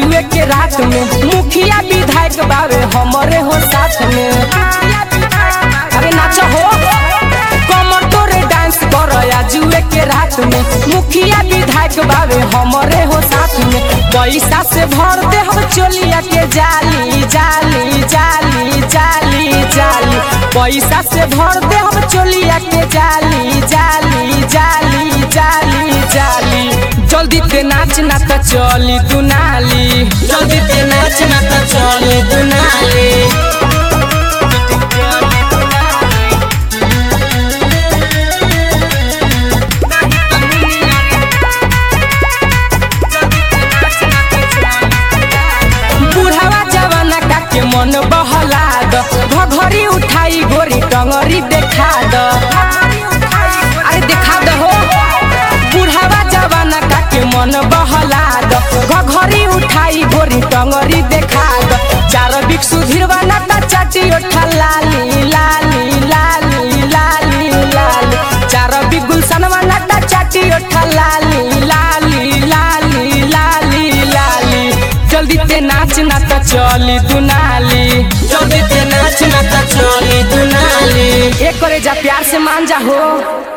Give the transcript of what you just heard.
जुए के रात में मुखिया विधायक बावे हमरे हो साथ में अरे नाच हो कमर तोरे डांस कर जुए के रात में मुखिया विधायक बावे हमरे हो साथ में पैसा से भर दे हम चोलिया के जाली जाली जाली जाली जाली पैसा से भर दे हम चोलिया के जाली जाली जाली जाली जाली जल्दी ते नाच ना त चली दुनाली जल्दी ते नाच ना त चली दुनाली बुढ़ावा जवाना का के मन बहला द घघरी उठाई गोरी टंगरी देखा द अरे देखा द हो बुढ़ावा जवाना का के मन बहला द घघरी उठाई गोरी टंगरी देखा द चार बिक सुधीरवा ना ता चाटी ओठा लाली लाली लाली लाली लाली चार बिक गुलशनवा ना ता चाटी ओठा लाली लाली लाली लाली लाली जल्दी ते नाच ना त चली दुनाली जल्दी ते नाच ना त चली दुनाली एक करे जा प्यार से मान जा हो